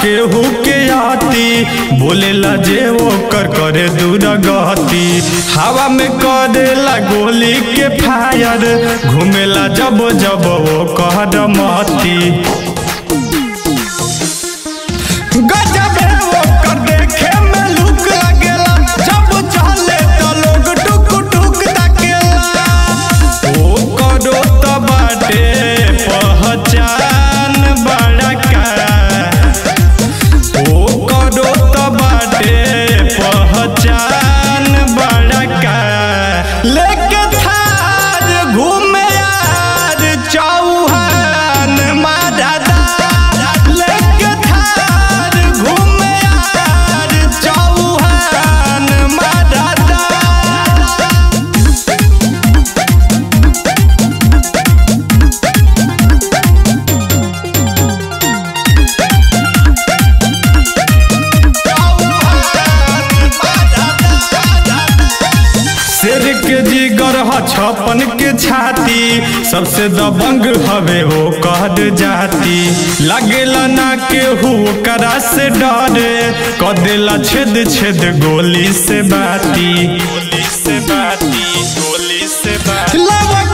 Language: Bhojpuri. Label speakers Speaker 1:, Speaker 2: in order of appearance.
Speaker 1: केहू के आती बोलेला जे ओकर करे दूर गति हवा में करेला गोली के फायर घूमेला जब जब वो कहर मती गजब है ओकर देखे में लुक लगेला जब चले त लोग टुक टुक ताकेला ओ करो त बाटे पहचान बड़ा का ओ करो त बाटे पहचान बड़ा का लेके थार घूमे यार चौहान मादादा लेके थार घूमे यार चौहान मादादा शेर के जिगर ह छपन के छाती सबसे दबंग हवे वो कहद जाती लगेला ना केहू करा से डरे कदेला छेद छेद गोली से बाती गोली से बाती गोली से बाती